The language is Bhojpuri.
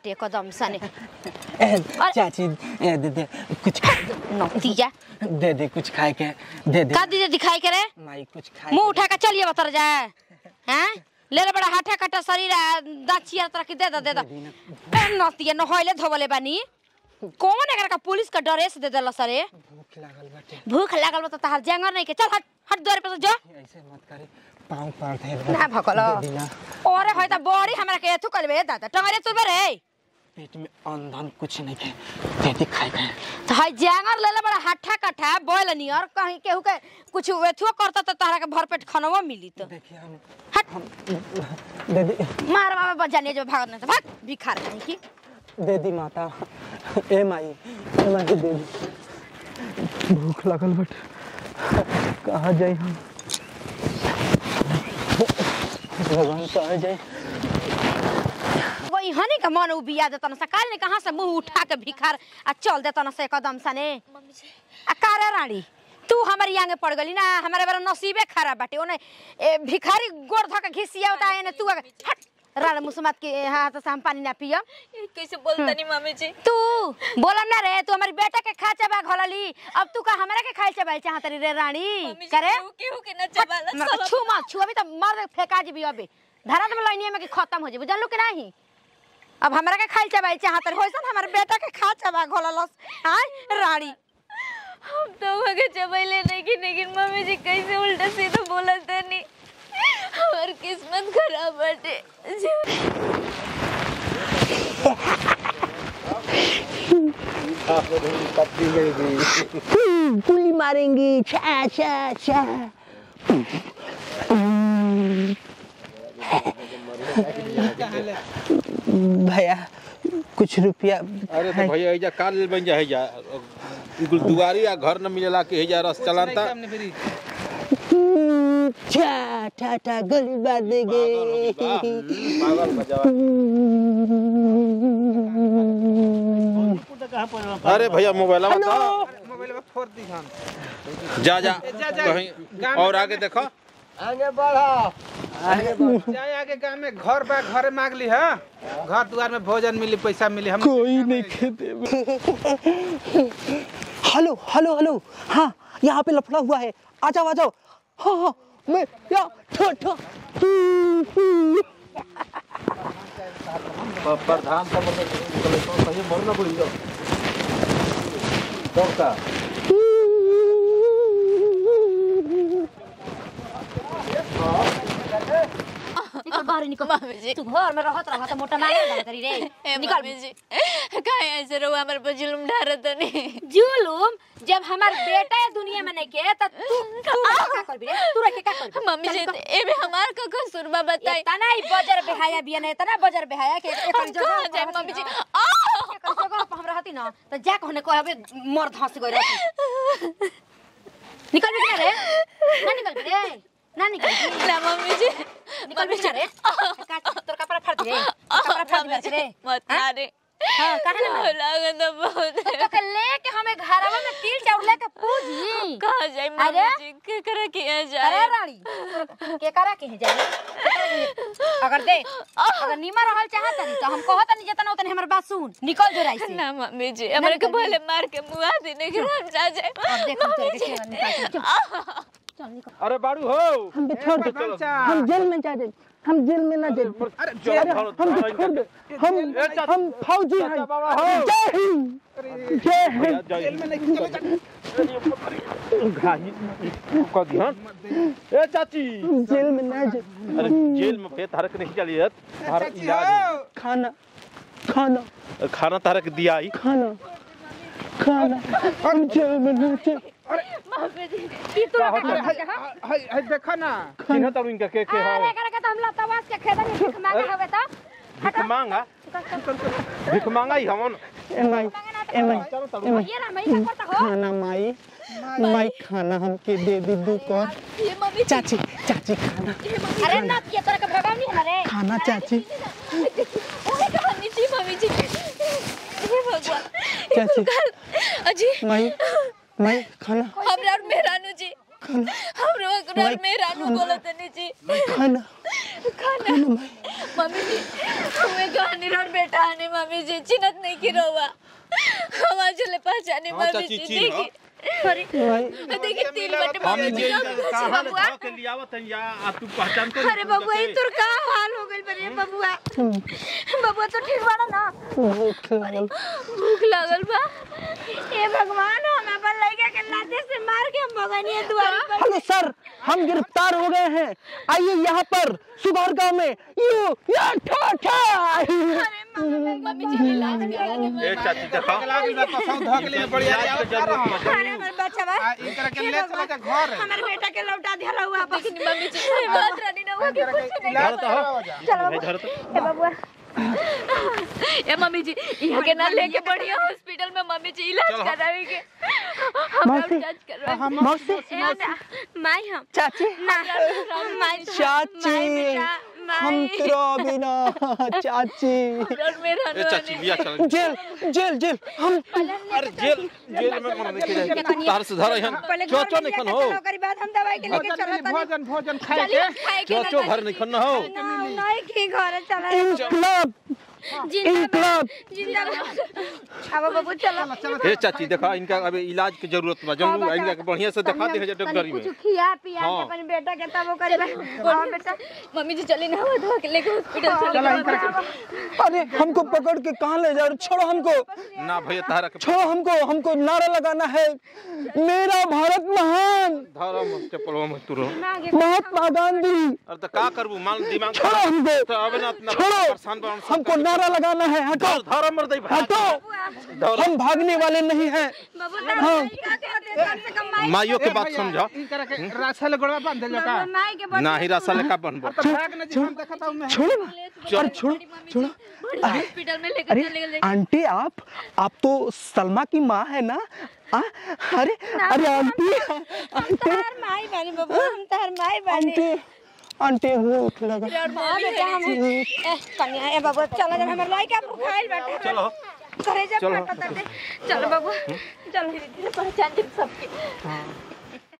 बाटे एकदम सने ए, चाची ए, दे दे कुछ खा- नौतिया दे दे कुछ खाए के दे दे का दीजिए दिखाई करे माई कुछ खाए मुंह के उठा के चलिए बतर जाए हैं ले ले बड़ा हाथा कटा शरीर आ, दाँत चियर तरह के दे दे दे दे ए, नौतिया नहैले धोवले बानी कौन एकरा का पुलिस का ड्रेस दे देला सरे भूख लागल बाटे भूख लागल बा त तहार जंगर नहीं के चल हट हट द्वार पे से जा ऐसे मत करे पाँव पार दे ना भकलो दे दिना ओरे होय त बड़ी हमरा के एथु करबे दादा टंगरे तुरबे रे पेट में अंधन कुछ नहीं के दे दे खाए के त हई जंगर ले ले बड़ा हाथा कटा बोल नियर कहीं केहू के कुछ एथुओ करता त तहरा के भरपेट खनवा मिली त देखिए हम हट हम दे दे मार बाबा बजाने जो भागत नहीं त भाग भिखार कहीं की दे दी माता ए माई ए माई दे दी भूख लगल बट कहाँ जाए हम भगवान कहाँ जाए वही हनी का मन उबिया देता ना सकाल ने कहाँ से मुंह उठा के भिखार आ चल देता ना से कदम सने आ कारे रानी तू हमारी आगे पड़ गली ना हमारे बारे नसीबे खराब बाटे ओने ए, भिखारी गोड़ धो के घिसिया होता है तू आगे हट राण मुसमात के हाथ से हम पानी ना पियम कैसे बोलता नहीं मम्मी जी तू बोलम ना रे तू हमारी बेटा के खा चबा घोलली अब तू का हमरा के खाई चबा चाहत रे रानी मम्मी जी करे केहू केहू के न चबाला मत- सब छू मत छू अभी तो मर फेंका जी अबे धरा तो लाइनिया में कि खत्म हो जेबे जानलू कि नहीं अब हमरा के खाई चबाई चाहत रहे होइसन हमर बेटा के खा चबा घोललस हां रानी हम तो मगे चबैले नहीं कि लेकिन मम्मी जी कैसे उल्टा सीधा बोलत नहीं हमार किस्मत खराब बाटे जी पुली मारेंगे छा छा छा भैया कुछ रुपया अरे तो भैया एजा का लेल बन जा जा कुल दुआरी या घर न मिलेला के एजा रस चलानता छा ठा ठा गली बार देंगे पागल बजावा अरे भैया मोबाइल बताओ जा जा कहीं और आगे देखो जाए आगे गांव में घर बा घरे मांग ली है घर द्वार में भोजन मिली पैसा मिली हम कोई नहीं खेते हेलो हेलो हेलो हाँ यहाँ पे लफड़ा हुआ है आ जाओ आ जाओ हाँ हाँ मैं या ठो ठो प्रधान कहीं मरना पड़ी का निकल बाहर निकल मम्मी जी तू घर में रहत रहत मोटा मारे लगा करी रे ए निकल मम्मी जी काहे ऐसे रहो हमारे पर जुल्म ढारत नहीं जुलुम जब हमार बेटा है दुनिया में नहीं के त तू तू का करबी रे तू रखे का करबी मम्मी जी एमे हमार का कसूर बा बताई तना ही बजर बेहाया बिया नहीं तना बजर बेहाया के एक हम कहाँ जाए मम्मी जी आ एक जगह पर हम रहती ना तो जा कहने कहबे मर धंस गई रहती निकल भी रे ना निकल भी रे ना निकल भी। ना मम्मी जी निकल भी रे का तोर कपड़ा फाड़ दे कपड़ा फाड़ मम्मी दे जी रे मत हाँ? मारे हाँ, काहे ना मारे? लागत है बहुत तो के लेके हमें घरवा में तिल चाउर लेके पूजी कहाँ जाए मम्मी अरे? जी के करे किया अरे जाए रानी के करा के है जाए अगर दे अगर नीमा रहल चाहत नहीं तो हम कहत नहीं जतना उतने हमर बात सुन निकल जो राई से ना मम्मी जी हमारे को निकल भले मार के मुआ देने के हम जा जाए अब देख हम तेरे के केवल निकाल के चल चल निकल अरे बाड़ू हो हम पे छोड़ दो हम जेल में जा दे हम जेल में ना जेल अरे अरे हम पे छोड़ दो हम हम फौजी हैं जय हिंद जय हिंद ए चाची जेल में ना जेल अरे जेल में फेर तारक नहीं चलिए तार इलाज खाना खाना खाना तारक दिया ही खाना खाना हम जेल में ना जेल की तू लगा देखो ना चिन्ह तारू इनका के के अरे हो करे के तो हम लतावास के खेदा में भीख मांगे हवे तो भिख मांगा भिख मांगा ही हमन ए माई ए माई ए माई ये ना मैं का करता हो खाना माई माई खाना हमके दे दी दू कौन ये मम्मी चाची चाची खाना अरे ना ये तोरा के भगाव नहीं हमारे खाना चाची ओए कहानी जी मम्मी जी हे भगवान चाची अजी माई माई खाना हमरा और मेहरानू जी खाना हमरा और माई, मेहरानू खाना। बोलत नहीं जी खाना खाना खाना माई मम्मी जी हमें कहानी रोड बेटा आने मम्मी जी चिन्हत नहीं की रोवा हम आज ले पहचाने हाँ, मम्मी चाची, जी चिन्ह, हाँ। देखी अरे माई देखी तिल बटे हम मम्मी जी ये कहाँ ले धो के लियावत हैं या आ तू पहचान तो अरे बबुआ ई तोर का हाल हो गइल बरे बबुआ बबुआ तो ठीक बाड़ा ना भूख लागल भूख लागल बा हे भगवान हम अपन लड़का के लाते से मार के हम भगनिया द्वार पर हेलो सर हम गिरफ्तार हो गए हैं आइए यहाँ पर सुबह गांव में यू या ठा ठा मम्मी जी इलाज कराने में ए चाची देखा लागल बा कसम धो के लिए बढ़िया इलाज के जरूरत बा अरे हमर बच्चा बा आ इनकरा के ले चला जा घर हमर बेटा के लौटा दिया हुआ वापस लेकिन मम्मी जी बात रानी ना हुआ कि कुछ नहीं इलाज करावा जा चलो भाई धर तो हे बबुआ ए मम्मी जी यहाँ के ना लेके बढ़िया हॉस्पिटल में मम्मी जी इलाज चलो। करावे के हम मौसी। इलाज करवाए मौसी ए ना माई हम चाची ना हम माई तो- चाची माई बेटा हम माई तेरा बिना चाची और मेरा ए चाची बिया चल जेल जेल जेल हम अरे जेल जेल में कौन देखे जाए तार से धर हन पहले घर चोचो में नहीं खन लेके हो चलो, ओकरी बाद हम दवाई के लेके चलो तनी भोजन भोजन खाए चलिए के खाए के चोचो घर नहीं खन हो ना नहीं की घर चला इनकलाब इनकलाब जिंदाबाद अब बाबू चलो ए चाची देखा इनका अभी इलाज के जरूरत बा जरूर इनका के बढ़िया से दिखा दे डॉक्टरी में कुछ खिया पिया के हाँ। अपन बेटा के तब ओकरी बाद हां बेटा मम्मी जी चली ना हुआ धो के लेके हॉस्पिटल चले चला इनकरा के अरे हमको पकड़ के कहाँ ले जा रहे छोड़ो हमको ना भैया तारा के छोड़ो हमको हमको नारा लगाना है मेरा भारत महान धरम चप्पल में तुरो महात्मा गांधी अरे तो का करबू मान दिमाग छोड़ो हमको तो अबे ना इतना छोड़ो परेशान बन हमको नारा लगाना है हटो धर धर मर दे भाई हटो हम भागने वाले नहीं हैं बाबू हाँ क्या कहते हैं कम से कम माई माइयों के ए बात भैया, समझा इनकरा के राछा ले गोड़वा बांध दे का माई के बच्चे ना ही रासा लेका बनबो तो भाग न जी हम देखत हूं मैं छोड़ो ना अरे छोड़ो छोड़ो अरे हॉस्पिटल में लेके अरे चले गए आंटी आप आप तो सलमा की माँ है ना आ, अरे अरे आंटी आंटी तार माई बनी बाबू हम तार माई बनी आंटी आंटी भूख लगा हां बेटा हम ए कन्या ए बाबू चलो जब हमर लड़का भूखाइल बैठा चलो करे जब चलो। फटत चलो बाबू चलो पहचान के सबके